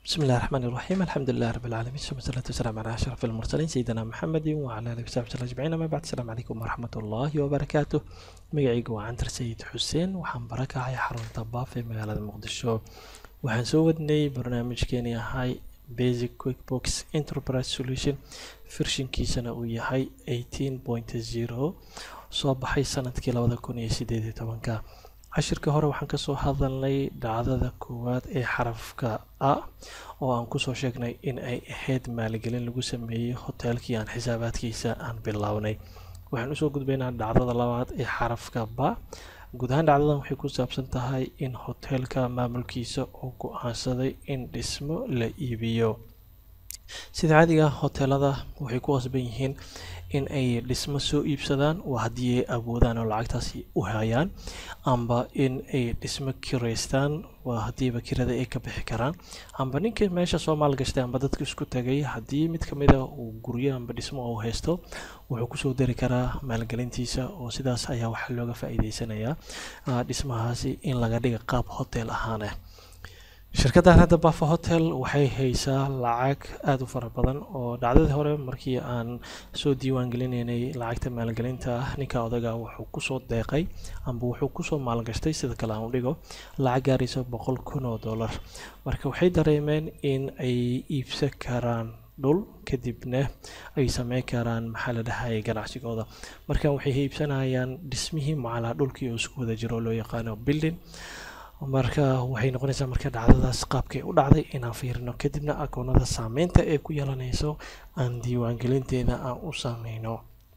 بسم الله الرحمن الرحيم الحمد لله رب العالمين ثم الصلاة والسلام على أشرف المرسلين سيدنا محمد وعلى آله وصحبه وسلم أجمعين أما بعد السلام عليكم ورحمة الله وبركاته magacaygu waa cantar sayid xuseen waxaan bara kacay xarunta baaf ee magaalada muqdisho waxaan soo wadnay barnaamijkeeni ahay basic quickbox enterprise solution firshinkiisana uu yahay eighteen point zero soo baxay sanadkii labada kun iyo sideed iyo tobanka cashirka hore waxaan kasoo hadalnay dhacdada koowaad ee xarafka a oo aan kusoo sheegnay in ay ahayd maaligelin lagu sameeyey hoteelkii aan xisaabaadkiisa aan bilownay waxaan usoo gudbaynaa dhacdada labaad ee xarafka ba guud ahaan dhacdadan waxay ku saabsan tahay in hoteelka maamulkiisa uu go-aansaday in dhismo la iibiyo sida caadiga hoteelada waxay ku qasban yihiin in ay dhismo soo iibsadaan waa haddii ay awoodaan oo lacagtaasi u hayaan amba in ay dhismo kiraystaan waa haddiiba kirada ay ka bixi karaan amba ninka meesha soo maalgashtay amba dadka isku tagay haddii mid ka mid a uu guryo amba dhismo uu haysto wuxuu kusoo dari karaa maalgelintiisa oo sidaas ayaa waxaa looga faa'iideysanayaa dhismahaasi in laga dhiga qaab hotel ahaaneh shirkaddan hadda bafa hotel waxay haysaa lacag aada u fara badan oo dhacdadii hore markii aan soo diiwaan gelinaynay lacagta maalgelinta ah ninka odaga wuxuu kusoo deeqay amba wuxuu kusoo maalgashtay sida kale aan u dhigo lacag gaaraysa boqol kun oo dollar marka waxay dareemeen in ay iibsan karaan dhul kadibna ay sameyn karaan maxaa la dhahayay ganacsigooda marka waxay iibsanayaan dhismihii macalaa dhulkii oo isku wada jiro oo loo yaqaano building marka waxay noqonaysaa marka dhacdadaas qaabkay u dhacday inaan fiirino kadibna akoonada saameynta ee ku yeelanayso aan diiwaangelinteeda aan u sameyno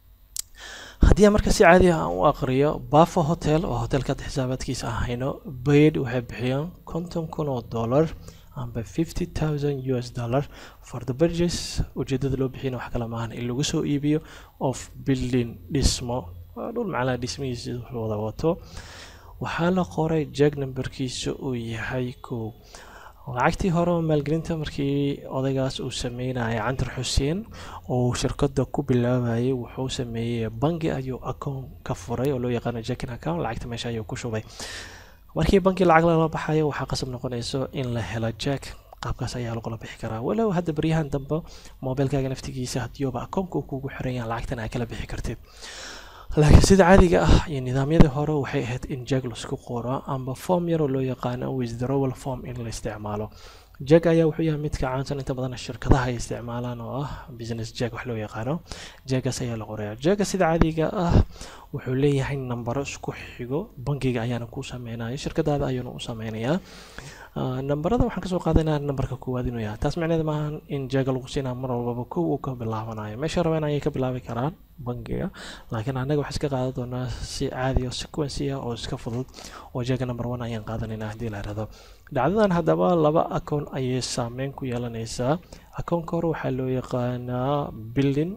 haddii aan marka si caadi ah aan u aqriyo bafo hotel oo hotelka xisaabaadkiisa aan hayno bayd waxay bixiyaan konton kun oo dollar amba fifty thousand u s dollar for the burges ujeedada loo bixiyana wax kale maahan in lagu soo iibiyo of building dhismo dhul macnaha dhismihiisa wada wato waxaa la qoray jag numberkiisa uu yahay kow lacagtii hore oo maalgelinta markii odaygaas uu sameynayay cantar xuseen oo shirkada ku bilaabayay wuxuu sameeyey bangi ayuu account ka furay oo loo yaqaano jacking account lacagta meesha ayuu ku shubay markii banki lacag lala baxayo waxaa qasab noqonayso in la helo jack qaabkaas ayaa lagula bixi karaa walow hadda baryahan dambe mobilkaaga naftigiisa hadiyooba akoonka uu kugu xiran yahan lacagtan aa kala bixi kartid laakiin sida caadiga ah iyo nidaamyadii hore waxay ahayd in jag laisku qoro amba form yaroo loo yaqaano withdrawal form in la isticmaalo jag ayaa wuxuu yahay midka caansan inta badan shirkadaha ay isticmaalaan oo ah business jag wax loo yaqaano jagaas ayaa la qoraya jaga sida caadiga ah wuxuu leeyahay nambaro isku xigo bangiga ayaana ku sameynaya shirkadaada ayuuna u sameynayaa nambarada waxaan kasoo qaadanaa nambarka koowaad inuu yahay taas micneed maahan in jaga lagu siinaa mar walbaba kow uu ka bilaabanayo meesha rabeen ayay ka bilaabi karaan bangiga laakiin annaga waxaan iska qaadan doonaa si caadi oo sequency ah oo iska fudud oo jaga number one ayaan qaadanaynaa haddii la irahdo dhacdadan haddaba laba akoon ayay saameyn ku yeelanaysaa akoonka hore waxaa loo yaqaanaa building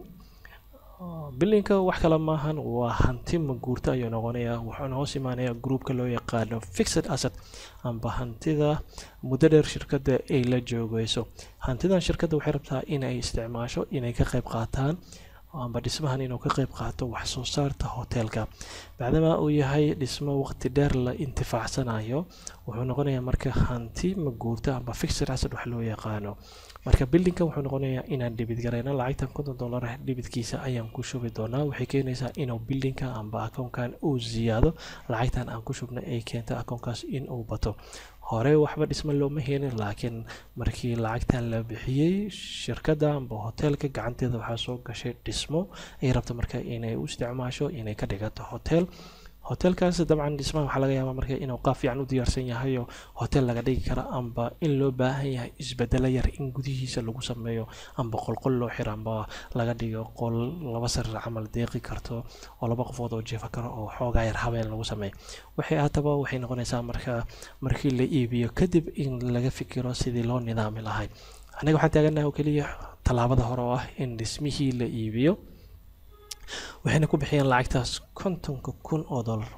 billingka wax kale maahan waa hanti maguurta ayuu noqonayaa wuxuuna hoos imaanayaa groupka loo yaqaano fixed asset amba hantida muddo dheer shirkadda ay la joogeyso hantidan shirkadda waxay rabtaa inay isticmaasho inay ka qayb qaataan amba dhismahan inuu ka qayb qaato wax soo saarta hoteelka bacdama uu yahay dhismo waqti dheer la intifaacsanayo wuxuu noqonayaa marka hanti maguurta amba fixed asset wax loo yaqaano marka bildingka wuxuu noqonayaa inaan dhibid garayno lacagtan konton dollar dhibidkiisa ayaan ku shubi doonaa waxay keenaysaa inuu bildingka amba akoonkan uu ziyaado lacagtan aan ku shubna ay keento akoonkaas in uu bato hore waxba dhismo looma helin laakiin markii lacagtan la bixiyey shirkadda amba hoteelka gacanteeda waxaa soo gashay dhismo ay rabto marka inay u isticmaasho inay ka dhigato hotel hotelkaas dabcan dhismaha waxaa laga yaabaa marka inuu qaab fiican u diyaarsan yahay oo hotel laga dhigi karo amba in loo baahan yahay isbedelo yar in gudihiisa lagu sameeyo amba qolqol loo xiro amba laga dhigo qol laba sariir camal deeqi karto oo laba qofood oo jeefa karo oo xoogaa yar habeen lagu sameeyo waxay haataba waxay noqonaysaa marka markii la iibiyo kadib in laga fikiro sidii loo nidaami lahay aniga waxaan taaganaha oo keliya tallaabada hore oo ah in dhismihii la iibiyo waxayna ku bixiyeen lacagtaas kontonka kun oo dollar waa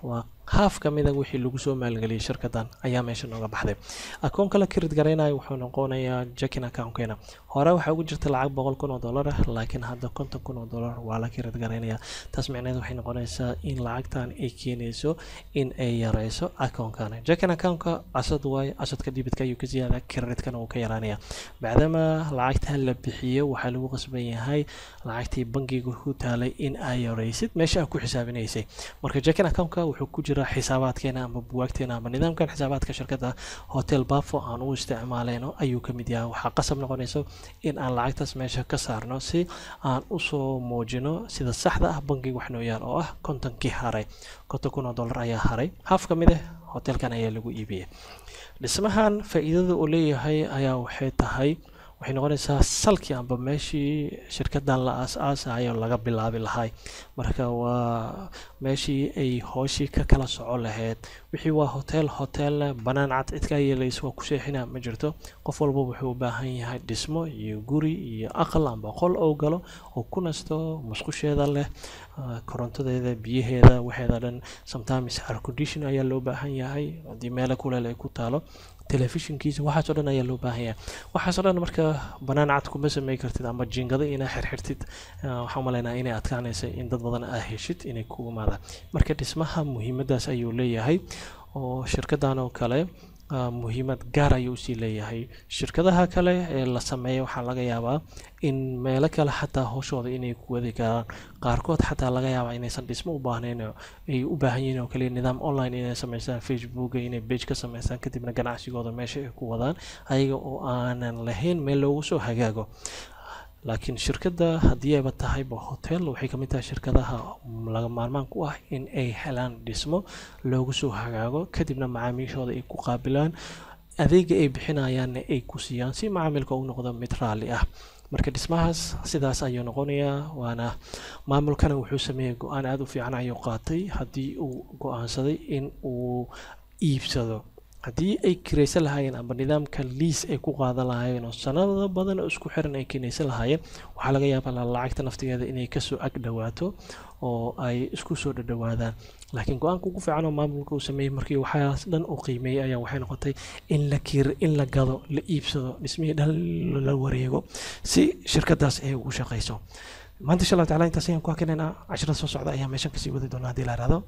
haaf ka mida wixii lagu soo maalgeliyay shirkadan ayaa meesha nooga baxday akoonka la kirid garaynayo wuxuu noqonayaa jacking accountkeena hore waxaa ugu jirta lacag boqol kun oo dollar ah laakiin hadda konton kun oo dollar waa la kirid garaynayaa taas micneed waxay noqonaysaa in lacagtan ay keenayso in ay yareyso akoonkan jacking accountka casad waayo casadka dhibitka ayuu ka ziyaada kreditkana wuu ka yaraanaya bacdama lacagta la bixiyo waxaa lagu qasban yahay lacagtii bangiga ku taalay in ay yareysid meesha aad ku xisaabinaysay marka jacking accountka wuxuu ku jira xisaabaadkeena ama buwaagteena ama nidaamkan xisaabaadka shirkadda hotel bafo aan u isticmaaleyno ayuu ka mid yahay waxaa qasab noqonayso in aan lacagtaas meesha ka saarno si aan usoo muujino sida saxda ah bangiga wax noo yaal oo ah kontonkii haray konton kun oo dollar ayaa haray haaf ka mid ah hotelkan ayaa lagu iibiyay dhismahan faa-iidada uu leeyahay ayaa waxay tahay waxay noqonaysaa salkii amba meeshii shirkadan la aas-aasayo laga bilaabi lahay marka waa meeshii ay hooshii ka kala soco lahayd wixii waa hotel hotelna banaan cad cidkaa yeelays waa ku seexina ma jirto qof walba wuxuu u baahan yahay dhismo iyo guri iyo aqal amba qol oo galo oo ku nasto musqusheeda leh korontadeeda biyaheeda waxeeda dhan sometimes air condition ayaa loo baahan yahay haddii meelo kuleel ay ku taalo telefishinkiisa waxaasoo dhan ayaa loo baahan yahay waxaasoo dhan marka banaan cad kuma samey kartid ama jiingado inaa xirxirtid waxaan umaleynaa inay adkaanaysa in dad badan aa heshid inay ku imaadaan marka dhismaha muhiimadaas ayuu leeyahay oo shirkadan oo kale muhiimad gaar ayuu usii leeyahay shirkadaha kale ee la sameeya waxaa laga yaabaa in meelo kale xataa hooshooda inay ku wadi karaan qaarkood xataa laga yaabaa inaysan dhismo u baahnayn ay u baahan yihiin oo kaliya nidaam online inay sameystaan facebooka inay bage ka sameystaan kadibna ganacsigooda meesha ay ku wadaan ayaga oo aanan lahayn meel loogu soo hagaago laakiin shirkadda haddii ayba tahayba hotel waxay kamid tahay shirkadaha laga maarmaan ku ah in ay helaan dhismo loogu soo hagaago kadibna macaamiishooda ay ku qaabilaan adeega ay bixinayaanna ay ku siiyaan si macaamilka u noqdo mid raalli ah marka dhismahaas sidaas ayuu noqonayaa waana maamulkana wuxuu sameeyey go-aan aada u fiican ayuu qaatay haddii uu go-aansaday in uu iibsado haddii ay kiraysan lahaayeen amba nidaamka liis ay ku qaadan lahaayeen oo sanado badan oo isku xiran ay kinaysan lahaayeen waxaa laga yaabaa lacagta naftigeeda inay kasoo ag dhawaato oo ay isku soo dhadhawaadaan laakiin go-aanka ugu fiican oo maamulka uu sameeyey markii waxaas dhan uu qiimeeyey ayaa waxay noqotay in la kir in la gado la iibsado dhismihii dhan la wareego si shirkadaas ay ugu shaqayso maanta insha allahu tacala intaas ayaan ku hakinaynaa cashirada soo socda ayaa meeshan kasii wadi doonaa haddii la ihahdo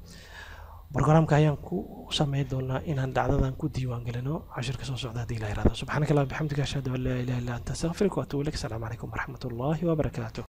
برنامج ayaan ku sameyn doonaa inaan dhacdadan ku diiwaan gelino cashirka soo socda haddii la yirahdo subxaanaka allah bixamdika ashhadu an laa ilaha illa anta astaghfiruka wa atubu ilaik asalaamu calaykum waraxmat ullaahi wabarakaatuh